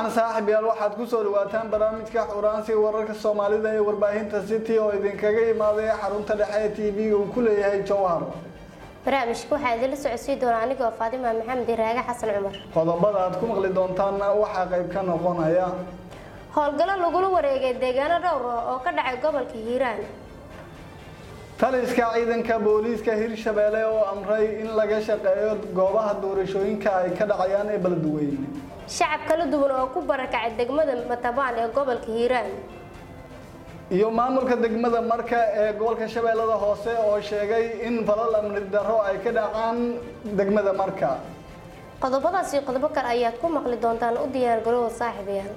wacan saaxib yaal waxaad ku soo dhawaataan barnaamijka xuraansiga wararka soomaalida ee warbaahinta city oo idinkaga imaaday xarunta dhexe ee t v-ga uu ku leeyahay jowhar barnaamijka waxaa idinla socodsiin doona anigoo faadima maxamed iraaga xasan cumar qodobada aad ku maqli doontaanna waxaa qayb ka noqonaya howlgallo lagula wareegay deegaano dhowr ah oo ka dhacay gobolka hiiraan taliska ciidanka booliiska hirshabeelle oo amray in laga shaqeeyo goobaha doorashooyinka ay ka dhacayaan ee beledweyne shacab kala duwan oo ku barakacay degmada matabaan ee gobolka hiiraan iyo maamulka degmada marka ee gobolka shabeellada hoose oo sheegay in falal amni darro ay ka dhacaan degmada marka qodobadaas iyo qodobo kale ayaad ku maqli doontaan u diyaar garoowa saaxiibayaal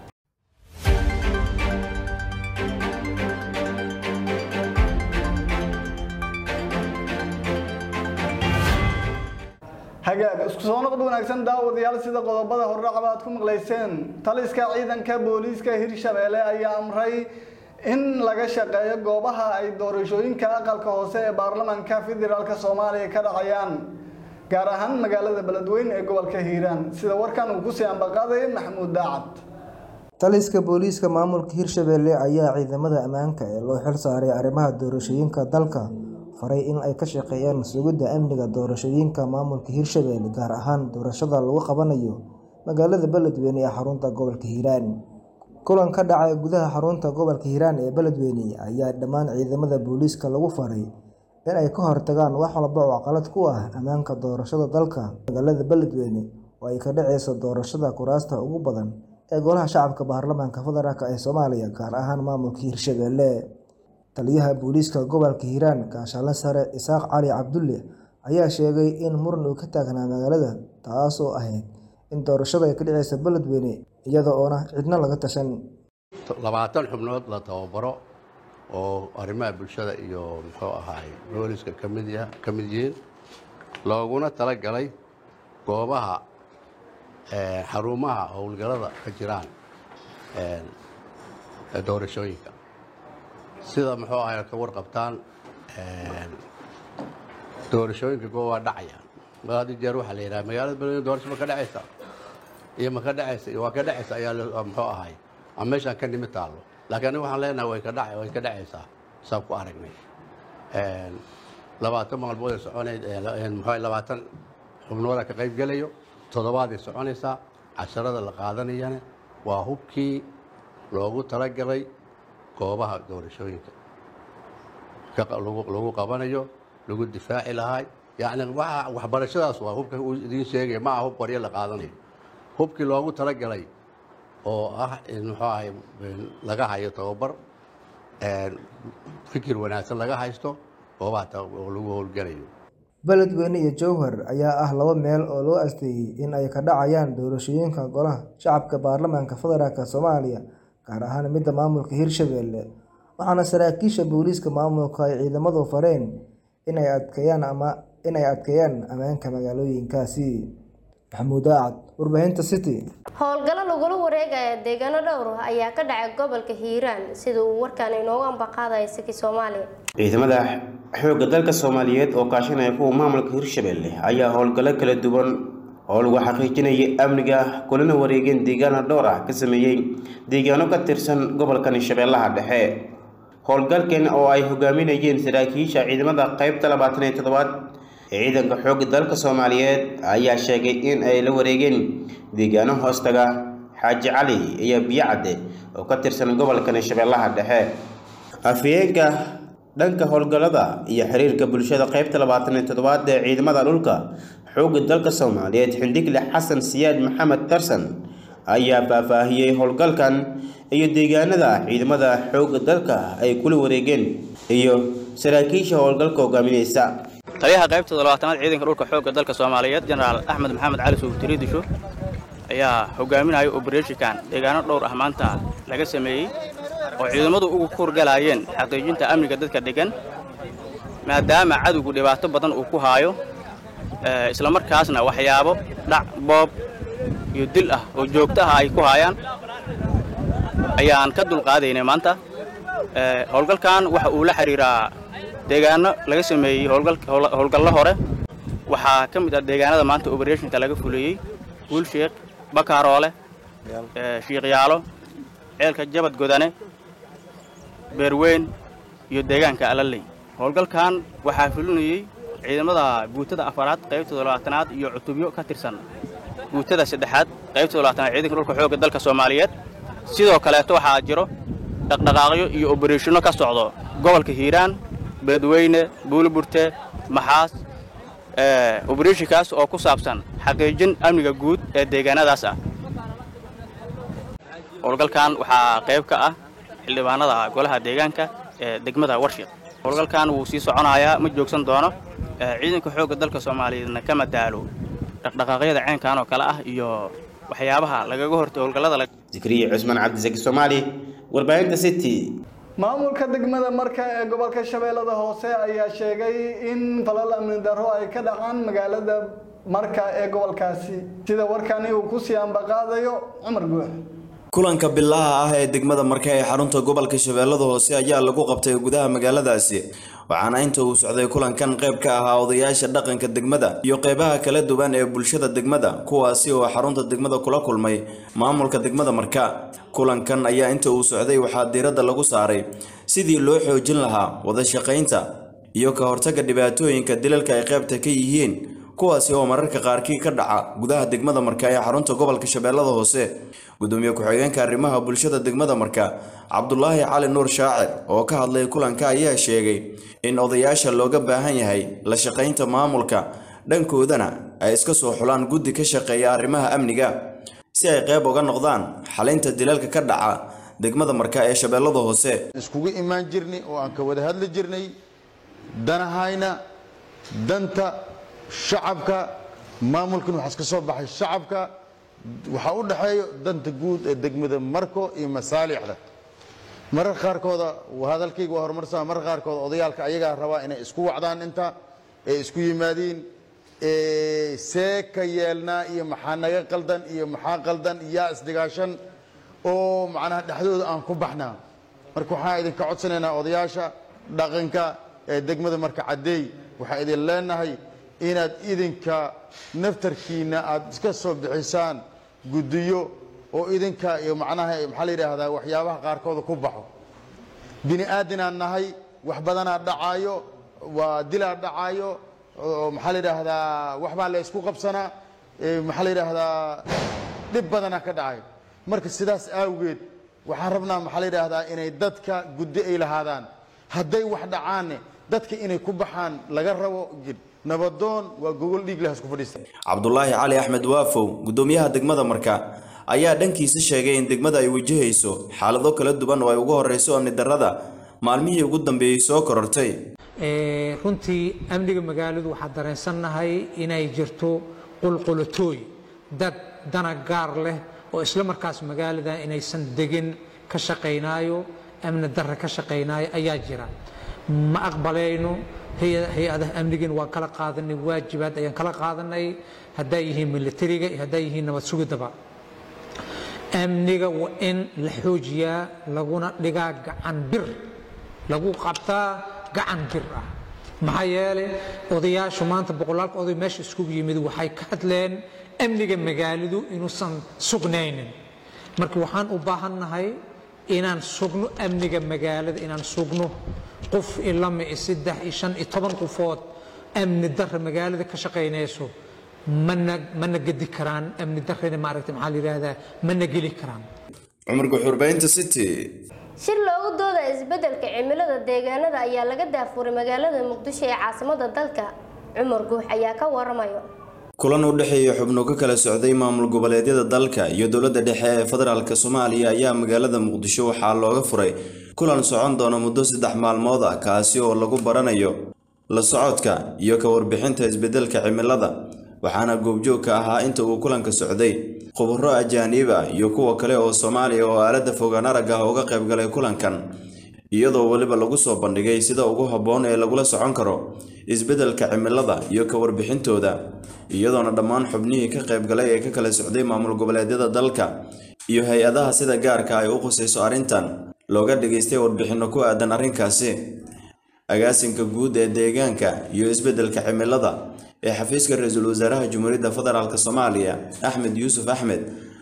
hagaag isku soo noqod wanaagsan daawadayaal sida qodobada hordhacba aad ku maqlayseen taliska ciidanka booliiska hirshabeelle ayaa amray in laga shaqeeyo goobaha ay doorashooyinka aqalka hoose ee baarlamaanka federaalk soomaaliya ka dhacayaan gaar ahaan magaalada beledweyne ee gobolka hiiraan sida warkan uu kusii ambaqaaday maxamuud daacad taliska booliiska maamulka hirshabeelle ayaa ciidamada ammaanka ee loo xil saaray arrimaha doorashooyinka dalka faray in ay ka shaqeeyaan sugidda amniga doorashooyinka maamulka hirshabeelle gaar ahaan doorashada lagu qabanayo magaalada beledweyne ee xarunta gobolka hiiraan kulan ka dhacay gudaha xarunta gobolka hiiraan ee beledweyne ayaa dhammaan ciidamada booliiska lagu faray in ay ka hortagaan wax walba oo caqalad ku ah ammaanka doorashada dalka magaalada beledweyne oo ay ka dhaceyso doorashada kuraasta ugu badan ee golaha shacabka baarlamaanka federaalk ee soomaaliya gaar ahaan maamulka hirshabeelle taliyaha booliiska gobolka hiiraan gaashaale sare isaaq cali cabdulle ayaa sheegay in muran uu ka taagnaa magaalada taasoo ahayd in doorashada ay ka dhaceysa beledweyne iyada oona cidna laga tashan labaatan xubnood la tababaro oo arrimaha bulshada iyo muxuu ahaay booliska kamid ka mid yihiin looguna talagalay goobaha xarumaha howlgalada ka jiraan doorashooyinka sida muxuu ahay ka warqabtaan doorashooyinka goob waa dhacayaan had jeer waxaa la yidhaha magaalada beledweyne doorasho ma ka dhacaysa iyo ma ka dhacaysa iyo waa ka dhacaysa ayaa muxuu ahay ama meeshaan ka nimi taallo laakiin aniga waxaan leenahay way ka dhac way ka dhacaysaa saan ku aragnay labaatan maalmood ay soconayd muxuu labaatan xubnooda ka qayb gelayo toddobaad ay soconaysaa casharada la qaadanayana waa hubkii loogu talagalay goobaha doorashooyinka lagu qabanayo lagu difaaci lahay yani waxbarashadaas waa hubka uu idiin sheegaya ma aha hub qoryo la qaadanayo hubkii loogu talagalay oo ah in muxuu ahay laga hayo tababar fikir wanaagsan laga haysto goobaha oo lagu howlgalayo beledweyne iyo jowhar ayaa ah laba meel oo loo asteeyey in ay ka dhacayaan doorashooyinka golaha shacabka baarlamaanka federaalk soomaaliya gaar ahaan midda maamulka hirshabeelle waxaana saraakiisha booliiska maamulka ay ciidamadu fareen inay adkeeyaan ama inay adkeeyaan ammaanka magaalooyinkaasi maxamuud aacad warbaahinta city howlgallo lagula wareegaya deegaano dhowr ah ayaa ka dhacay gobolka hiiraan sida uu warkaan inoogu ambaqaadaya siki soomaaliya ciidamada xoogga dalka soomaaliyeed oo kaashanaya kuwa maamulka hirshabeelle ayaa howlgallo kala duwan oo lagu xaqiijinayay amniga kulana wareegeen deegaano dhowr ah ka sameeyey deegaano ka tirsan gobolkan shabeellaha dhexe howlgalkan oo ay hogaaminayeen saraakiisha ciidamada qaybta labaatan iyo toddobaad ee ciidanka xoogga dalka soomaaliyeed ayaa sheegay in ay la wareegeen deegaano hoostaga xaaji cali iyo biyocadde oo ka tirsan gobolkan shabeellaha dhexe afhayeenka dhanka howlgallada iyo xiriirka bulshada qaybta labaatan iyo toddobaad ee ciidamada dhulka xoogga dalka soomaaliyeed xindigle xasan siyaad maxamed tarsan ayaa faahfaahiyey howlgalkan iyo deegaanada ciidamada xoogga dalka ay kula wareegeen iyo saraakiisha howlgalka hogaaminaysa taliyaha qaybta labaatanaad ciidanka dhulka xoogga dalka soomaaliyeed jenaraal axmed maxamed cali suugtiri disho ayaa hogaaminaya obereshikan deegaano dhowr ah maanta laga sameeyey oo ciidamadu ugu kurgalaayeen xaqiijinta amniga dadka deggan maadaama cadowgu dhibaato badan uu ku haayo islamarkaasna waxyaabo dhac boob iyo dil ah oo joogto ah ay ku haayaan ayaan ka dulqaadaynay maanta howlgalkan waxa uu la xidhiiraa deegaano laga sameeyey howlgallo hore waxaa ka mid ah deegaanada maanta oberethonka laga fuliyey guulsheekh bakaaroole shiiqyaalo ceelka jabad godane beerweyn iyo deegaanka alaley howlgalkan waxaa fulinayey ciidamada guutada afaraad qaybtooda labaatanaad iyo cutubyo ka tirsan guutada saddexaad qaybtooda labaatanaad ciidanka dhulka xoogga dalka soomaaliyeed sidoo kaleeto waxaa jiro dhaqdhaqaaqyo iyo obareshino ka socdo gobolka hiiraan beledweyne buuliburte maxaas obereshinkaas oo ku saabsan xaqiijin amniga guud ee deegaanadaas ah howlgalkan waxaa qayb ka ah xildhibaanada golaha deegaanka ee degmada warshiq howlgalkan wuu sii soconayaa ma joogsan doono ciidanka xoogga dalka soomaaliyeedna kama daalo dhaqdhaqaaqyada ceenkan oo kale ah iyo waxyaabaha lagaga hortay howlgallada zikriya cusmaan cabdisaki soomaali warbaahinta city maamulka degmada marka ee gobolka shabeellada hoose ayaa sheegay in falal amni darro ay ka dhacaan magaalada marka ee gobolkaasi sida warkani uu ku sii ambaqaadayo cumar guux kulanka bilaha ah ee degmada marka ee xarunta gobolka shabeellada hoose ayaa lagu qabtay gudaha magaaladaasi waxaana inta uu socday kulankan qayb ka ahaa odayaasha dhaqanka degmada iyo qeybaha kala duwan ee bulshada degmada kuwaasi oo xarunta degmada kula kulmay maamulka degmada marka kulankan ayaa inta uu socday waxaa diiradda lagu saaray sidii loo xoojin lahaa wada shaqaynta iyo ka hortagga dhibaatooyinka dilalka ay qaybta ka yihiin kuwaasi oo mararka qaarkii ka dhaca gudaha degmada marka ee xarunta gobolka shabeellada hoose gudoomiye ku-xigeenka arrimaha bulshada degmada marka cabdulaahi cali nuur shaacir oo ka hadlay kulanka ayaa sheegay in odayaasha looga baahan yahay la shaqaynta maamulka dhankoodana ay iska soo xulaan guddi ka shaqeeya arrimaha amniga si ay qayb uga noqdaan xalinta dilalka ka dhaca degmada marka ee shabeellada hoose iskugu imaan jirnay oo aan ka wada hadli jirnay danahayna danta shacabka maamulkan waxaa iska soo baxay shacabka waxaa u dhexeeyo danta guud ee degmada marko iyo masaalixda mararka qaarkooda hadalkayga waa horumarsan mararka qaarkooda odayaalka ayagaa rabaa inay isku wacdaan inta ee isku yimaadiin see ka yeelnaa iyo maxaa naga qaldan iyo maxaa qaldan yaa isdigaashan oo macnaha dhexdooda aan ku baxnaa marka waxaan idinka codsanaynaa odayaasha dhaqanka ee degmada marka caddeey waxaan idin leenahay inaad idinka naftarkiina aad iska soo bixisaan guddiyo oo idinka iyo macnaha maxaa la yidhaahdaa waxyaabaha qaarkooda ku baxo bini aadinaan nahay wax badanaa dhacaayo waa dilaa dhacaayo oo maxaa la yidhaahdaa waxbaa la isku qabsanaa maxaa la yidhaahdaa dhib badanaa ka dhacayo marka sidaas awgeed waxaan rabnaa maxaa la yidhaahdaa inay dadka guddi ay lahaadaan hadday wax dhacaanne dadka inay ku baxaan laga rabo nabadoon waa gogol dhiig leh isku fadhiista cabdulaahi cali axmed waafow gudoomiyaha degmada marka ayaa dhankiisa sheegay in degmada ay wajahayso xaalado kala duwan oo ay ugu horeyso amni darrada maalmihii ugu dambeeyey soo korortay runtii amniga magaaladu waxaa dareensannahay inay jirto qulqulatooy dad dana gaar leh oo isla markaas magaalada inaysan degin ka shaqaynaayo amni darra ka shaqaynaayo ayaa jira ma aqbalayno hay-adaha amnigan waan kala qaadanay waajibaad ayaan kala qaadanay hadday yihiin militariga iyo hadday yihiin nabad sugidaba amniga waa in la xoojiyaa laguna dhigaa gacan bir lagu qabtaa gacan bir ah maxaa yeelay odayaashu maanta boqolaalka oday meesha iskugu yimid waxay ka hadleen amniga magaaladu inuusan sugnaynin marka waxaan u baahannahay inaan sugno amniga magaalada inaan sugno qof ilama iyo saddex iyo shan iyo toban qofood amni darra magaalada ka shaqaynayso mana mana gedi karaan amni darrena maaragtay maxaa la yidhaahdaa mana geli karaan cumar guxurbaynta city shir loogu dooda isbeddelka cimilada deegaanada ayaa laga daafuray magaalada muqdisho ee caasimada dalka cumar guux ayaa ka waramayo kulan u dhexeeya xubno ka kala socday maamul goboleedyada dalka iyo dowladda dhexe ee federaalk soomaaliya ayaa magaalada muqdisho waxaa looga furay kulan socon doona muddo saddex maalmood ah kaasi oo lagu baranayo la socodka iyo ka warbixinta isbeddelka cimilada waxaana goobjoog ka ahaa inta uu kulanka socday khuburo ajaaniib ah iyo kuwa kale oo soomaaliya oo aaladda fogaan arag ah uga qayb galay kulankan iyadoo weliba lagu soo bandhigay sida ugu habboon ee lagula socon karo isbeddelka cimilada iyo ka warbixintooda iyadoona dhammaan xubnihii ka qayb galay ee ka kala socday maamul goboleedyada dalka iyo hay-adaha sida gaarka ay u khusayso arrintan looga dhageystay warbixinno ku aadan arrinkaasi agaasinka guud ee deegaanka iyo isbeddelka cimilada ee xafiiska ra-iisul wasaaraha jumhuuriyadda federaalk soomaaliya axmed yuusuf axmed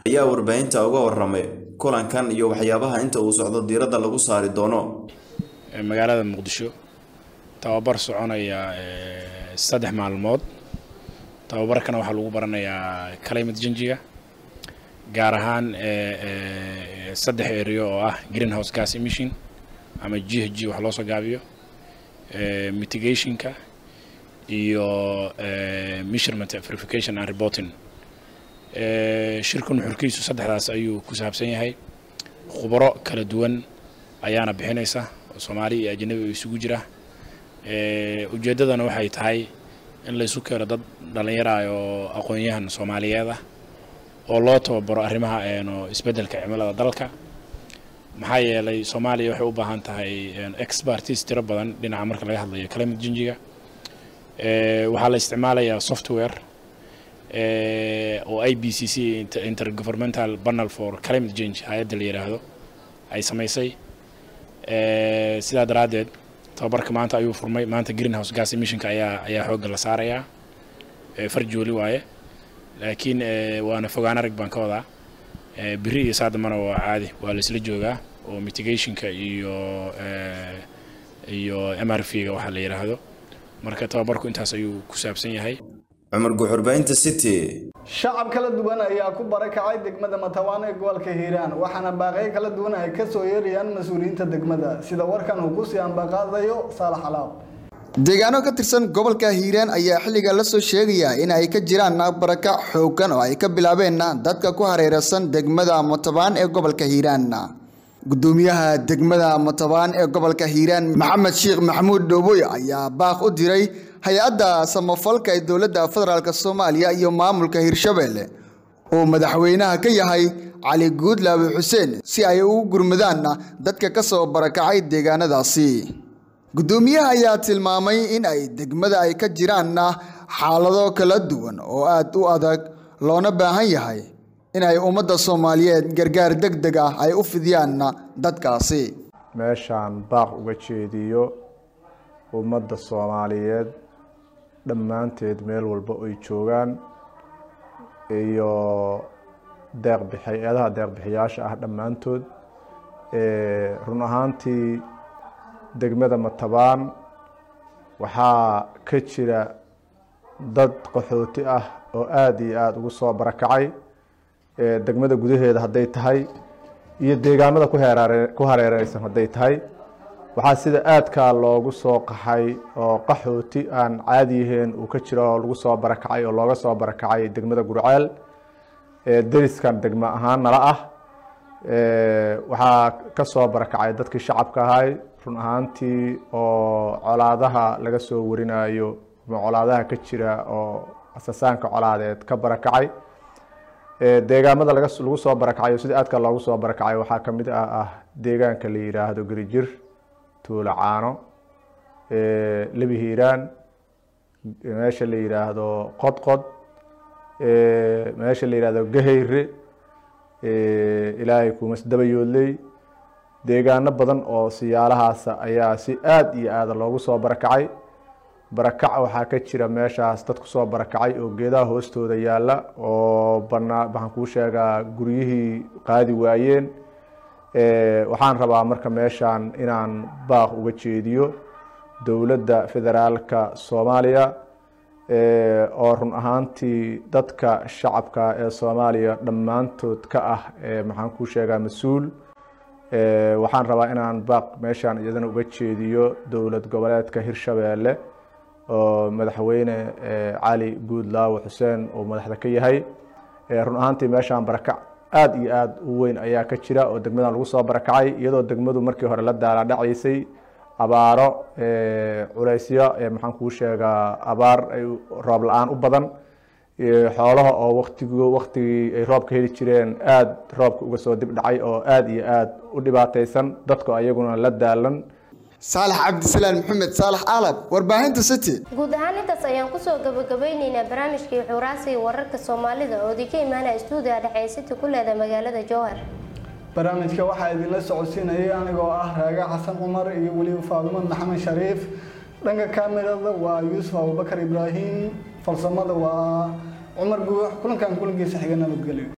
ayaa warbaahinta uga waramay kulankan iyo waxyaabaha inta uu socdo diiradda lagu saari doono magaalada muqdisho tababar soconaya saddex maalmood tababarkana waxaa lagu baranayaa climate changiga gaar ahaan saddex area oo ah greenhouse gas emission ama g h g wax loo soo gaabiyo mitigationka iyo measurement verification and reporting shirka nuxurkiisu saddexdaas ayuu ku saabsan yahay khubaro kala duwan ayaana bixinaysa oo soomaali iyo ajanabi isugu jira ujeeddadana waxay tahay in laysu keeno dad dhallinyara oo aqoon-yahan soomaaliyeed ah oo loo tababaro arrimaha isbeddelka cimilada dalka maxaa yeelay soomaaliya waxay u baahan tahay expertise tiro badan dhinaca marka laga hadlayo climate changiga waxaa la isticmaalayaa software oo i b c c intergovernmental panel for climate change hay-adda la yidhaahdo ay samaysay sidaa daraaddeed tababarka maanta ayuu furmay maanta greenhouse gas emissionka ayaa ayaa xoogga la saarayaa farjooli waaye laakiin waana fogaan arag baan ka wadaa biri iyo saadamana waa caadi waa la isla joogaa oo mitigationka iyo iyo m r v ga waxaa la yidhaahdo marka tababarku intaas ayuu ku saabsan yahay cumar guuxurbaynta city shacab kala duwan ayaa ku barakacay degmada matawaan ee gobolka hiiraan waxaana baaqyo kala duwan ay ka soo yeerayaan mas-uuliyiinta degmada sida warkan uu kusii ambaqaadayo saalax alaab deegaano ka tirsan gobolka hiiraan ayaa xilliga la soo sheegaya in ay ka jiraan barakac xooggan oo ay ka bilaabeen dadka ku hareeraysan degmada matabaan ee gobolka hiiraan gudoomiyaha degmada matabaan ee gobolka hiiraan maxamed sheekh maxamuud dhooboy ayaa baaq u diray hay-adda samafalka ee dowladda federaalk soomaaliya iyo maamulka hirshabelle oo madaxweynaha ka yahay cali guudlaabe xuseen si ay ugu gurmadaan dadka ka soo barakacay deegaanadaasi gudoomiyaha ayaa tilmaamay in ay degmada ay ka jiraan xaalado kala duwan oo aad u adag loona baahan yahay in ay ummadda soomaaliyeed gargaar deg deg ah ay u fidiyaan dadkaasi meeshaan baaq uga jeediyo ummadda soomaaliyeed dhammaanteed meel walba ay joogaan iyo deeqbix hay-adaha deeqbixiyaasha ah dhammaantood run ahaantii degmada matabaan waxaa ka jira dad qaxooti ah oo aada iyo aada ugu soo barakacay degmada gudaheeda hadday tahay iyo deegaamada ku heeraare ku hareereysan hadday tahay waxaa sida aadkaa loogu soo qaxay oo qaxooti aan caadi yahayn uu ka jiro oo lagu soo barakacay oo looga soo barakacay degmada gurceel deriskan degmo ahaan nala ah waxaa ka soo barakacay dadkii shacabka ahay run ahaantii oo colaadaha laga soo warinayo ama colaadaha ka jira oo asasaanka colaadeed ka barakacay deegaamada laga lagu soo barakacay oo sida aadka loogu soo barakacay waxaa ka mid ah ah deegaanka la yidhaahdo gerijir tuulo caano lebi hiiraan meesha la yidhaahdo qodqod meesha la yidhaahdo gahayre ilaahay kumas dabayoodley deegaano badan oo siyaalahaasa ayaa si aada iyo aada loogu soo barakacay barakac waxaa ka jira meeshaas dad kusoo barakacay oo geedaha hoostooda yaalla oo banaa waxaan kuu sheegaa guryihii qaadi waayeen waxaan rabaa marka meeshaan inaan baaq uga jeediyo dowladda federaalka soomaaliya oo run ahaantii dadka shacabka ee soomaaliya dhammaantood ka ah maxaan kuu sheegaa mas-uul waxaan rabaa inaan baaq meeshaan iyadana uga jeediyo dowlad goboleedka hirshabeelle oo madaxweyne cali guudlaawe xuseen uu madaxda ka yahay run ahaantii meeshaan barakac aada iyo aada u weyn ayaa ka jira oo degmadan lagu soo barakacay iyadoo degmadu markii hore la daalaadhacaysay abaaro culaysyo maxaan kuu sheegaa abaar ay roob la-aan u badan xoolaha oo waqtig waqtigii ay roobka heli jireen aada roobka uga soo dib dhacay oo aada iyo aada u dhibaataysan dadku ayaguna la daalan saalax cabdisalaan maxamed saalax aalab warbaahinta city guud ahaan intaas ayaan kusoo gabagabeyneynaa barnaamijkii xuuraasiga wararka soomaalida oo idinka imaanaya stuudiga dhexe city ku leeda magaalada jowhar barnaamijka waxaa idinla socodsiinayay anigoo ah raaga xasan cumar iyo weliba faadumo maxamed shariif dhanka kaamirada waa yuusuf abubakar ibraahim farsamada waa cumar guux kulankan kulankiisa xiga nabadgelyo